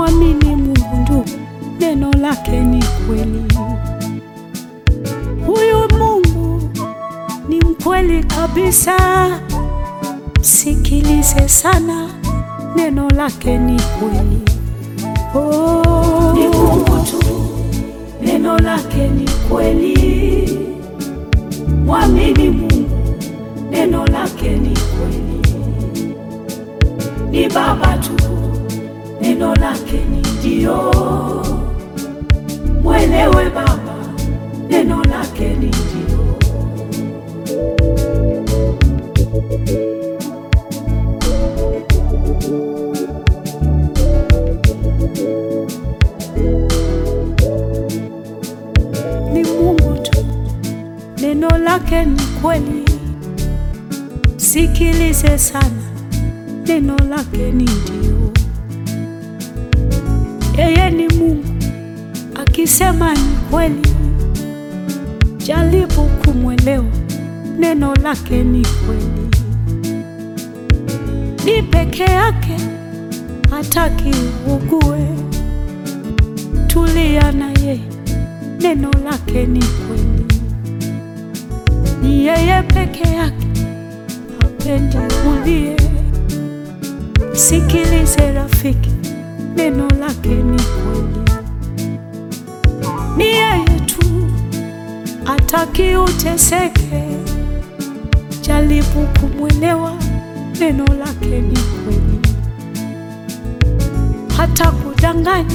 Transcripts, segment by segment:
Mwamini Mungu ndugu, neno lake ni kweli. Huyu Mungu ni mkweli kabisa, sikilize sana, neno lake ni kweli. Oh, Ni Mungu tu, neno lake ni kweli. Mwamini Mungu, neno lake ni kweli. Ni Baba tu, neno lake ni ndio. Mwelewe Baba, neno lake ni ndio. ni Mungu tu, neno lake ni kweli. Sikilize sana, neno lake ni ndio. Yeye ni Mungu, akisema ni kweli. Jaribu kumwelewa, neno lake ni kweli. Ni peke yake, hataki ugue. Tulia na yeye neno lake ni kweli. Ni yeye peke yake, hapendi ulie. Sikilize rafiki, neno lake ni kweli. Ni yeye tu, hataki uteseke. Jaribu kumwelewa, neno lake ni kweli. Hata kudanganya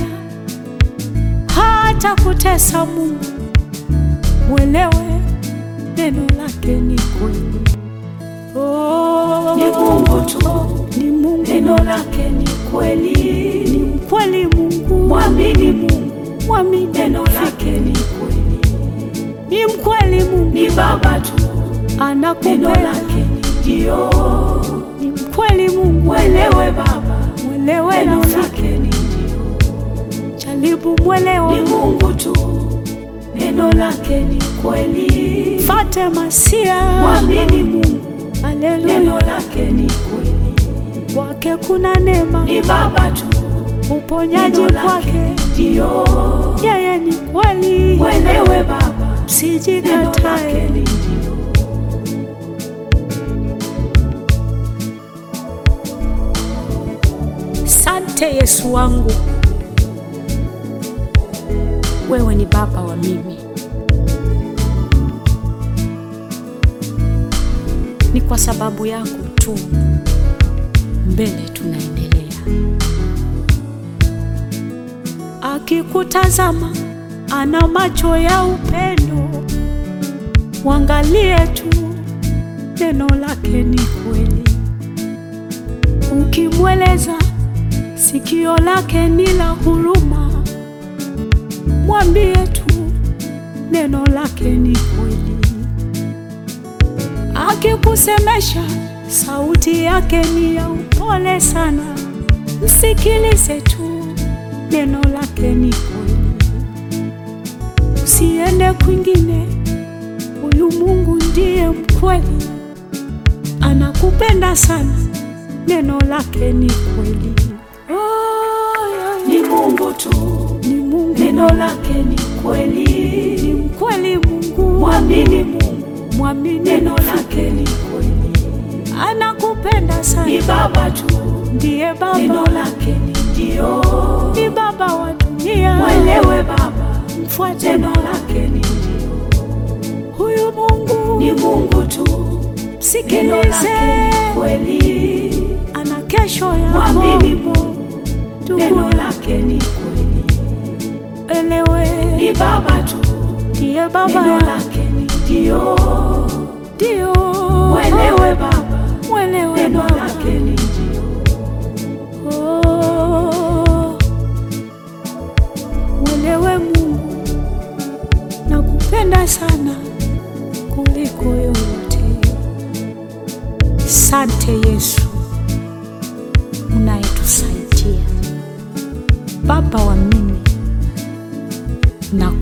hata kutesa Mungu, mwelewe neno lake ni kweli. Oh, Ni Mungu tu, ni Mungu, neno lake ni kweli. ni mkweli Mungu, Mwamini Mungu, mwamini neno lake ni kweli. ni mkweli Mungu, Ni Baba tu, neno anakupenda lake ni ndio. ni mkweli Mungu, Mwelewe Baba, mwelewe neno rafiki, lake ni ndio. jaribu mwelewa, Ni Mungu tu, neno lake ni kweli. fate masia, Mwamini Mungu, neno haleluya, lake ni kweli. kwake kuna neema, Ni Baba tu, uponyaji neno lake kwake, ni ndio. yeye ni kweli. Mwelewe Baba, neno lake Sijikatae, ni ndio. sante Yesu wangu, wewe ni baba wa mimi. Ni kwa sababu yako tu mbele tunaendelea. Akikutazama ana macho ya upendo, mwangalie tu, neno lake ni kweli. Ukimweleza sikio lake ni la huruma, mwambie tu neno lake ni kweli. Akikusemesha sauti yake ni ya upole sana, msikilize tu, neno lake ni kweli. Usiende kwingine, huyu Mungu ndiye mkweli, anakupenda sana, neno lake ni kweli. Oh, yeah. Ni Mungu tu, Ni Mungu, neno lake ni ni kweli. mkweli Mungu, Mwamini Mungu, mwamini, neno lake ni kweli. anakupenda Ni sana, Baba tu, ndiye neno Baba, lake ni ndio. ni Baba wa dunia. Mwelewe Baba, Mfuate neno Baba, lake ni ndio. huyu Mungu, Ni Mungu tu, neno lake msikilize, ni kweli. ana kesho Mwamini yako. Mungu, neno Ndugu, lake ni kweli. elewe, Ni Baba tu, ndiye neno Baba, lake ni ndio. ndio Mwelewe Baba, mwelewe neno Baba. lake ni ndio. Oh, mwelewe Mungu, nakupenda sana kuliko yote. Sante Yesu unayetusaidia, Baba wa mimi, na